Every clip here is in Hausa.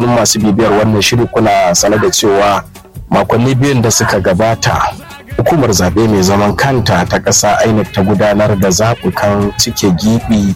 dukkanin masu bibiyar wannan shiri kuna sane da cewa makonni biyun da suka gabata hukumar zaɓe mai zaman kanta ta ƙasa inec ta gudanar da zaɓukan cike gibi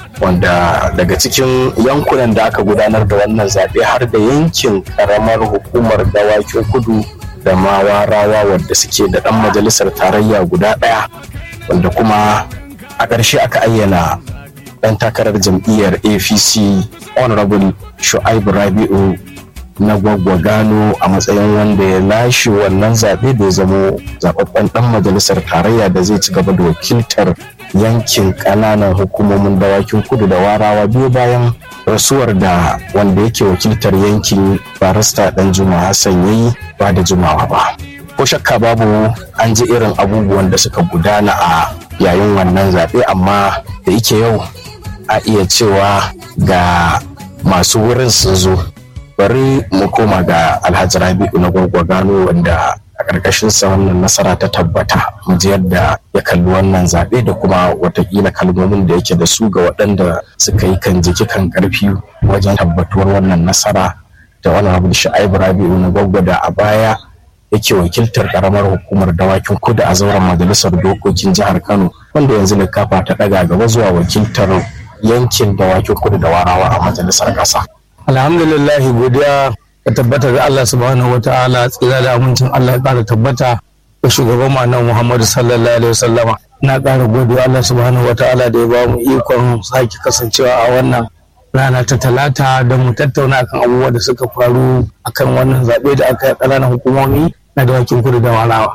wanda daga cikin yankunan da aka gudanar da wannan zaɓe har da yankin ƙaramar hukumar dawakin kudu da mawarawa wadda suke da ɗan majalisar tarayya guda ɗaya wanda kuma a ƙarshe aka ayyana ɗan takarar jam'iyyar apc honorable shu'aibu rabi'u na gwaggwa gano a matsayin wanda ya lashe wannan zaɓe da ya zamo zaɓaɓɓen ɗan majalisar tarayya da zai ci gaba da wakiltar yankin ƙananan hukumomin dawakin kudu da warawa biyu bayan rasuwar da wanda yake wakiltar yankin barista ɗan juma hassan ya yi ba da jimawa ba ko shakka babu an ji irin abubuwan da suka gudana a yayin wannan zaɓe amma da yake yau a iya cewa ga masu wurin sun zo bari mu koma ga alhaji rabi'u na gano wanda a ƙarƙashin sa wannan nasara ta tabbata mu ji yadda ya kalli wannan zaɓe da kuma watakila kalmomin da yake da su ga waɗanda suka yi kan jiki kan ƙarfi wajen tabbatuwar wannan nasara da wani abu da sha'ibu rabi'u na da a baya yake wakiltar ƙaramar hukumar dawakin kudu a zauren majalisar dokokin jihar kano wanda yanzu likafa ta ɗaga gaba zuwa wakiltar yankin dawakin kudu da warawa a majalisar ƙasa. alhamdulillah godiya ka tabbata ga Allah subhanahu wataala tsira da amincin Allah ya ƙara tabbata ga shugaban mu annabi Muhammadu sallallahu alaihi wasallama na ƙara godiya Allah subhanahu wataala da ya ba mu ikon sake kasancewa a wannan rana ta talata don mu tattauna akan abubuwa da suka faru akan wannan zaɓe da aka yi ƙananan hukumomi na dawakin kudu da walawa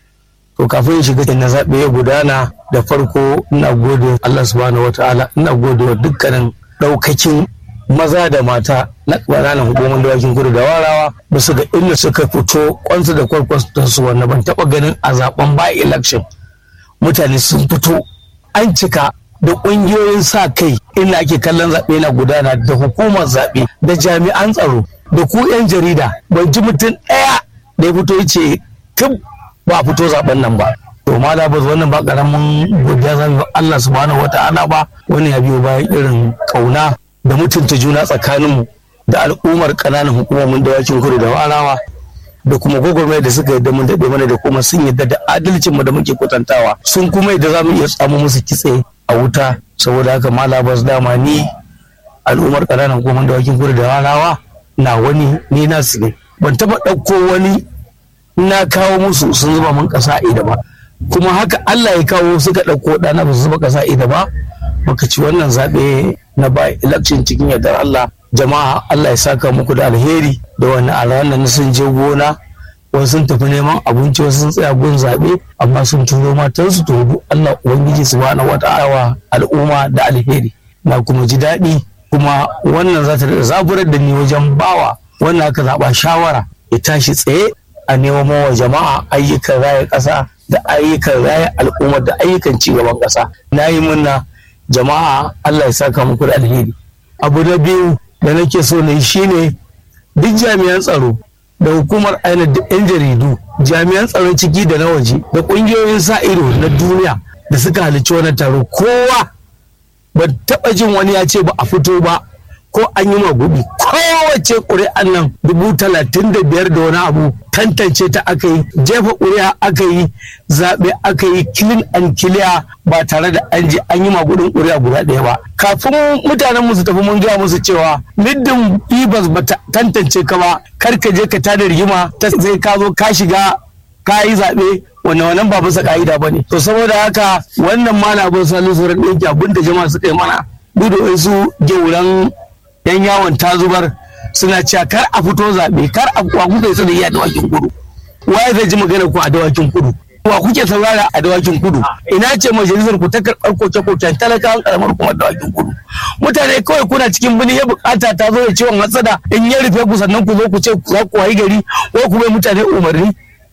to kafin shiga na zaɓe ya gudana da farko ina gode Allah subhanahu wataala ina gode wa dukkanin ɗaukakin maza da mata na ƙananan hukumar dawakin kudu da warawa ba su ga inda suka fito kwansu da kwarkwasu wanda ban taɓa ganin a zaben by election mutane sun fito an cika da ƙungiyoyin sa kai inda ake kallon zaɓe na gudana da hukumar zaɓe da jami'an tsaro da ku 'yan jarida ban ji mutum ɗaya da ya fito ya ce tun ba fito zaben nan ba to ma da ba wannan ba karamin godiya zan Allah subhanahu wata'ala ba wani ya biyo bayan irin kauna da mutunta juna tsakaninmu da al'ummar ƙananan hukumomin dawakin kudu da warawa da kuma gwagwarmaya da suka yadda mun daɗe mana da kuma sun yadda da adalcin mu da muke kwatantawa sun kuma yadda za mu iya samu musu kitse a wuta saboda haka malabas dama ni al'ummar ƙananan hukumomin dawakin kudu da warawa na wani ni na su ne ban taɓa ɗauko wani na kawo musu sun zuba mun ƙasa ida ba kuma haka Allah ya kawo suka ɗauko ɗana ba su zuba ƙasa ida ba baka ci wannan zaɓe na ba election cikin yardar Allah jama'a Allah ya saka muku da alheri da wani a ranar sun je gona wasu sun tafi neman abinci wasu sun tsaya gun zaɓe amma sun turo matansu to duk Allah ubangiji subhanahu wata'ala al'umma da alheri na kuma ji daɗi kuma wannan za ta zaburar da ni wajen bawa wannan aka zaɓa shawara ya tashi tsaye a neman wa jama'a ayyukan raya ƙasa da ayyukan raya al'umma da ayyukan cigaban ƙasa na yi murna jama'a Allah ya saka muku da alheri abu na biyu da nake so na yi shine duk jami'an tsaro da hukumar aina da 'yan jaridu jami'an tsaron ciki da na waje da ƙungiyoyin sa ido na duniya da suka halicci wannan taro kowa ba taɓa jin wani ya ce ba a fito ba ko an yi maguɗi kowace ƙuri'an nan dubu talatin da biyar da wani abu tantance ta aka yi jefa ƙuri'a aka yi zaɓe aka yi clean and clear ba tare da an je an yi magudin ƙuri'a guda ɗaya ba kafin mutanen musu tafi mun gaya musu cewa middin ibas ba tantance ka ba kar ka je ka tada rigima ta sai ka zo ka shiga ka yi zaɓe wannan wannan ba bisa ka'ida ba ne to saboda haka wannan malamin salisu ran ɗauki abin da jama'a suka yi mana duk da wasu gauran yan yawon ta zubar suna cewa kar a fito zaɓe kar a kuwa kuka yi iya dawakin kudu waye zai ji magana ku a dawakin kudu wa kuke saurara a dawakin kudu ina ce majalisar ku ta karɓar koke-koken talakawan karamar kuma dawakin kudu mutane kawai kuna cikin bini ya bukata ta zo da ciwon hatsada in ya rufe ku sannan ku zo ku ce za ku wayi gari ko ku bai mutane umarni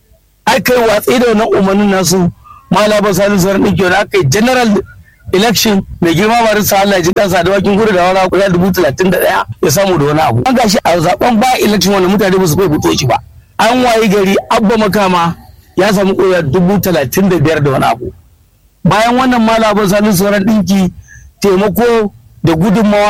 ai kai watsi da wannan umarnin nasu malaba sani sauran ɗin kyau da aka yi general election mai girma ba rinsa Allah ji kansa da wakin gudu da wani guda dubu talatin da ɗaya ya samu da wani abu. An gashi a zaben ba election wanda mutane ba su kai fito shi ba. An wayi gari abba makama ya samu ƙuri'a dubu talatin da biyar da wani abu. Bayan wannan malaban sanin sauran ɗinki taimako da gudunmawa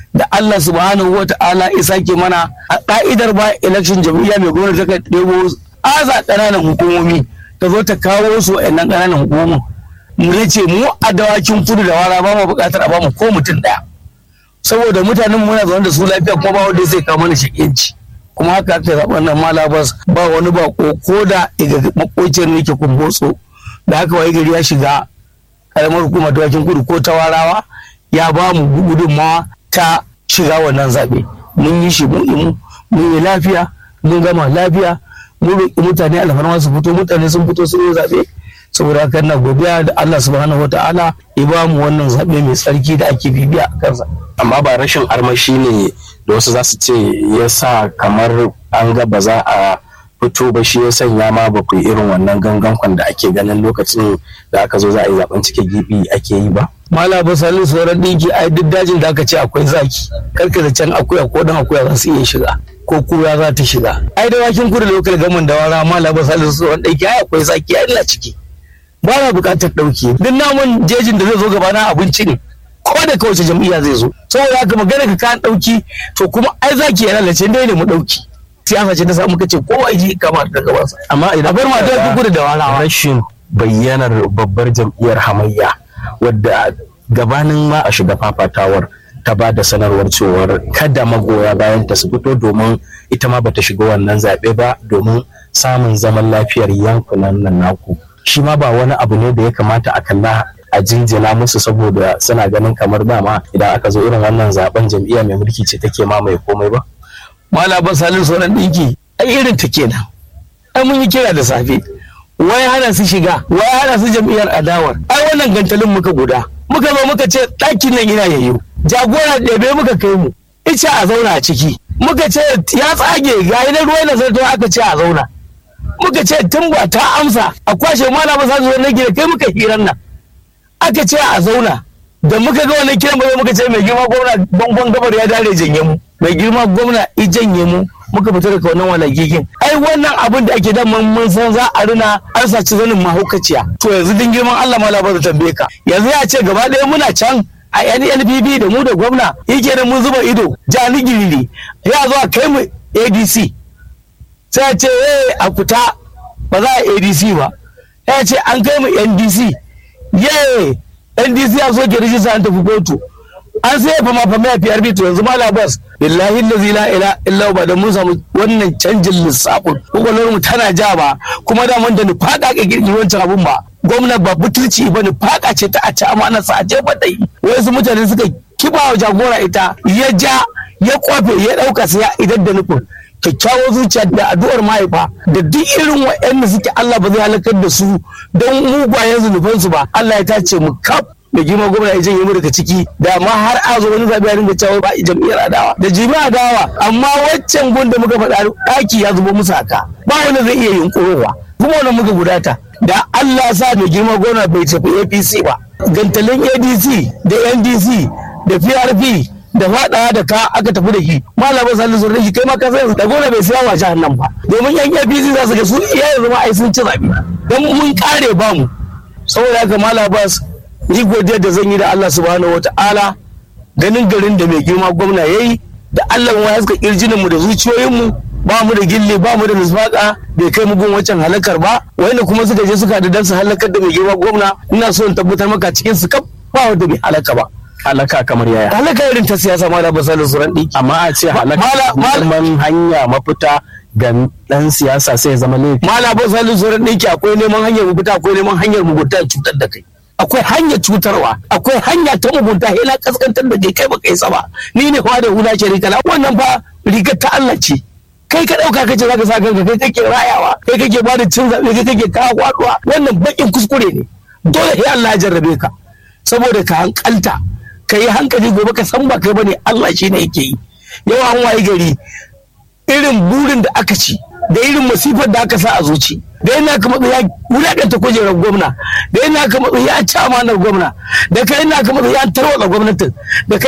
da Allah subhanahu wa ta'ala ya sake mana a ka'idar ba election jam'iyya mai gwamnati ta ɗebo aza ƙananan hukumomi ta zo ta kawo su wa'annan ƙananan hukumomin mu ce mu a dawakin kudu da wara ba mu buƙatar a ba mu ko mutum ɗaya saboda mutanen muna zaune da su lafiya kuma ba wanda zai kawo mana shaƙenci kuma haka aka zaɓa nan malabas ba wani bako ko da daga makocin ne ke kumbotso da haka wai gari ya shiga karamar hukumar dawakin kudu ko ta warawa ya ba mu gudunmawa ta shiga wannan zaɓe mun yi shi mun yi mun yi lafiya mun gama lafiya mun roƙi mutane alfarma su fito mutane sun fito sun yi zaɓe saboda haka na godiya da Allah subhanahu wataala ya ba mu wannan zaɓe mai tsarki da ake bibiya a kansa amma ba rashin armashi ne da wasu za su ce ya sa kamar an ga ba za a fito ba shi ya sanya ma ba ku irin wannan gangan da ake ganin lokacin da aka zo za a yi zaben cike gibi ake yi ba mala ba salin sauran dinki a duk dajin da aka ce akwai zaki karka da can akuya ko dan akuya za su iya shiga ko kura za ta shiga ai da wakin kudu lokal gaman da wara mala ba salin sauran dinki ai akwai zaki ai ina ciki ba na bukatar dauke duk namun jejin da zai zo gaba na abinci ne ko da kawace jam'iyya zai zo saboda haka magana ka kan dauki to kuma ai zaki ya lalace dai ne mu dauki siyasa ce ta samu kace kowa ji kamar da gabansa amma idan bar ma ta kudu da warawa rashin bayyanar babbar jam'iyyar hamayya wadda gabanin ma a shiga fafatawar ta ba da sanarwar cewar kada magoya bayan ta su fito domin ita ma bata shiga wannan zaɓe ba domin samun zaman lafiyar yankunan nan naku shi ma ba wani abu ne da ya kamata a kalla a jinjina musu saboda suna ganin kamar dama idan aka zo irin wannan zaben jam'iyya mai mulki ce take mamaye komai ba malaban salin sauran ɗinki ai irin ta kenan ai mun yi kira da safe wai hana su shiga wai hana su jam'iyyar adawar ai wannan gantalin muka guda muka zo muka ce ɗakin nan ina yayyo jagora ɗebe muka kai mu ice a zauna a ciki muka ce ya tsage ga na ruwa na zarto aka ce a zauna muka ce tun ba ta amsa a kwashe malaman salin sauran ɗinki da kai muka hiran nan aka ce a zauna da muka ga wannan kiran ba muka ce mai girma gwamna bangon gabar ya dare janye mu mai girma gwamna i janye mu muka fita daga wannan walagigin ai wannan abin da ake daman mun san za a rina an saci zanin mahaukaciya to yanzu din girman Allah ma labar da tambaye ka yanzu ya ce gaba ɗaya muna can a NNPP da mu da gwamna yake da mun zuba ido jani giriri ya zo a kai mu ADC sai ya ce eh a kuta ba za a ADC ba ya ce an kai mu NDC ye ndc ya so ke rijista an tafi kotu an sai fama fama ya PRP to yanzu mala bas billahi lazi la ila illa ba da mun samu wannan canjin lissafin kokolwar mu tana ja ba kuma da mun da ni fada ka girgi wancan abun ba gwamna ba butulci ba ni fada ce ta a ci amana sa a jefa dai wasu mutane suka kiba wa jagora ita ya ja ya kwafe ya dauka sai ya idan da nufin kyakkyawar zuciya da addu'ar mahaifa da duk irin waɗanda suke Allah ba zai halakar da su don mugayen zunubansu ba Allah ya tace mu kaf da girma gwamna ya janye mu daga ciki da ma har a zo wani zabi ya dinga cewa ba jam'iyyar adawa da jimi adawa amma waccan gun da muka faɗa ɗaki ya zubo musu haka ba wanda zai iya yunkurowa kuma wannan muka gudata da Allah sa mai girma gwamna bai tafi APC ba gantalin ADC da NDC da PRP da faɗa da ka aka tafi da shi malamin salisu da shi kai ma ka san da gona bai siya wa jihar nan ba domin yan APC za su ga su iya yanzu ma ai sun ci zabi dan mun kare ba mu saboda haka malam Abbas ni godiya da zan yi da Allah subhanahu wataala ganin garin da mai girma gwamna yayi da Allah ya haska kirjinin mu da zuciyoyin mu ba mu da gilli ba mu da nisbaka bai kai mu gun wancan halakar ba wanda kuma suka je suka da dan su halakar da mai girma gwamna ina so in tabbatar maka cikin su kaf ba wanda bai halaka ba halaka kamar yaya halaka irin ta siyasa ma da basalin suran ɗiki amma a ce halaka Mala- mala- neman hanya mafita ga dan siyasa sai ya zama laifi mala basalin suran ɗiki akwai neman hanyar mugunta akwai neman hanyar mugunta cutar da kai akwai hanyar cutarwa akwai hanya ta mugunta yana kaskantar da kai kai ba kai saba ni ne fa da hula ce rikala wannan fa rigar ta Allah ce kai ka dauka kace zaka sa kanka kai kake rayawa kai kake bada cin zabe kai kake kawo kwaduwa wannan bakin kuskure ne dole sai Allah ya jarrabe ka saboda ka hankalta ka yi hankali gobe ka san ba kai bane Allah shi ne yake yi yau an wayi gari irin burin da aka ci da irin masifar da aka sa a zuci da yana ka matsa ya wulaƙanta kujerar gwamna da yana ka matsa ya ci amanar gwamna da kai yana ka matsa ya tarwatsa gwamnatin da kai